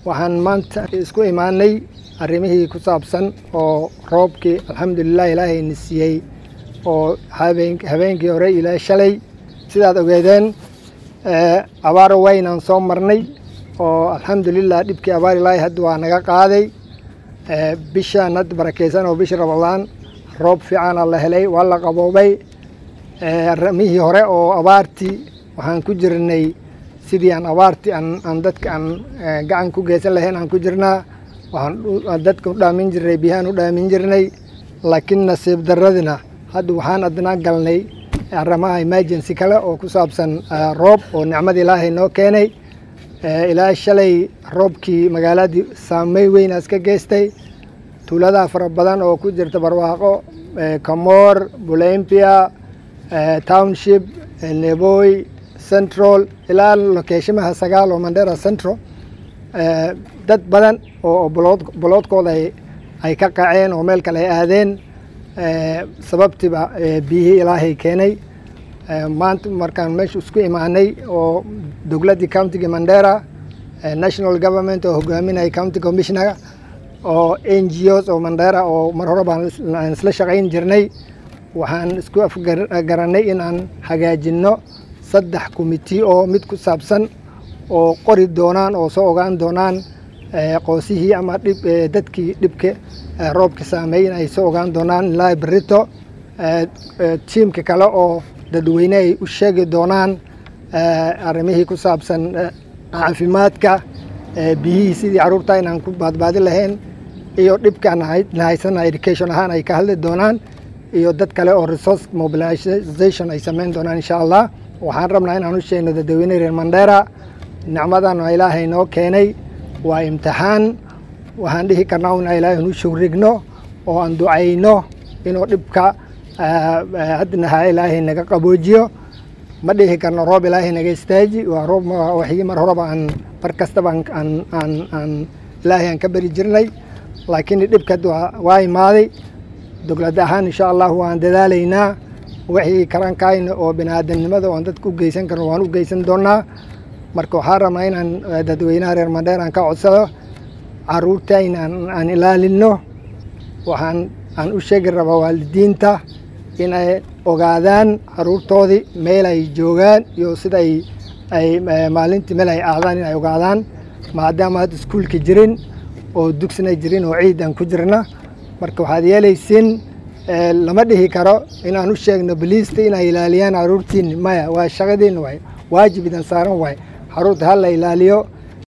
waxaan maanta isku imaanay arrimihii ku saabsan oo roobkii alxamdulilah ilaahayna siiyey oo habeenkii hore ilaa shalay sidaad ogeedeen abaaro waynaan soo marnay oo alxamdulilah dhibkii abaar ilaahay hadda waa naga qaaday bishaan hadda barakeysan oo bishii ramadaan roob fiicana la helay waa la qaboobay arrimihii hore oo abaartii waxaan ku jirnay sidii aan abaartii aan dadka aan gacan ku geysan lahayn aan ku jirnaa waxaan dadka u dhaamin jirnay biyahaan u dhaamin jirnay laakiin nasiib daradina hadda waxaan adnaa galnay arrimaha emergency kale oo ku saabsan roob oo nicmada ilaahay noo keenay ilaa shalay roobkii magaaladii saamey weynaas ka geystay tuuladaha fara badan oo ku jirta barwaaqo kamoor bulempia township neboy central ilaa lokeeshimaha sagaal oo mandera central dad badan oo boloodkooda ay ka qaceen oo meel kale ay aadeen sababtiiba biyihii ilaahay keenay maanta markaan meesha isku imaanay oo dowladdii countiga mandera national government oo hogaaminaya county commissioner oo n g os oo mandera oo mar hore baan isla shaqayn jirnay waxaan isku afgaranay inaan hagaajinno saddex commitee oo mid ku saabsan oo qori doonaan oo soo ogaan doonaan qoosihii ama dhib dadkii dhibka roobka saameeyey in ay soo ogaan doonaan ilaa berito tiimka kale oo dadweyne ay u sheegi doonaan arrimihii ku saabsan caafimaadka biyihii sidii carruurta inaan ku baadbaadi lahayn iyo dhibkaan nahaysana education ahaan ay ka hadli doonaan iyo dad kale oo resource mobilization ay samayn doonaan insha allah waxaan rabnaa inaan u sheegno dadweyne reer mandera nicmadan oo ilaahay noo keenay waa imtixaan waxaan dhihi karnaa in ilaahay nu shugrigno oo aan ducayno inuu dhibka haddana ilaahay naga qaboojiyo ma dhihi karno roob ilaahay naga istaaji waa roob waxii mar horeba aan mar kastaba aan aan aan ilaahay aan ka beri jirnay laakiin dhibka waa imaaday dowlad ahaan insha allah waan dadaalaynaa wixii karankayna oo biniaadanimada oan dadka u geysan karno waan u geysan doonaa marka waxaan rabnaa inaan dadweynaha reer mandheer aan ka codsado caruurtayna aan ilaalino waxaan aan u sheegi rabaa waalidiinta inay ogaadaan caruurtoodii meel ay joogaan iyo sida ay ay maalintii meel ay aadaan in ay ogaadaan maadaama hadda iskuulka jirin oo dugsina jirin oo ciid aan ku jirna marka waxaad yeelaysiin lama dhihi karo inaan u sheegno boliista inay ilaaliyaan caruurtiini maya waa shaqadiina waay waajib idan saaran waay caruurta ha la ilaaliyo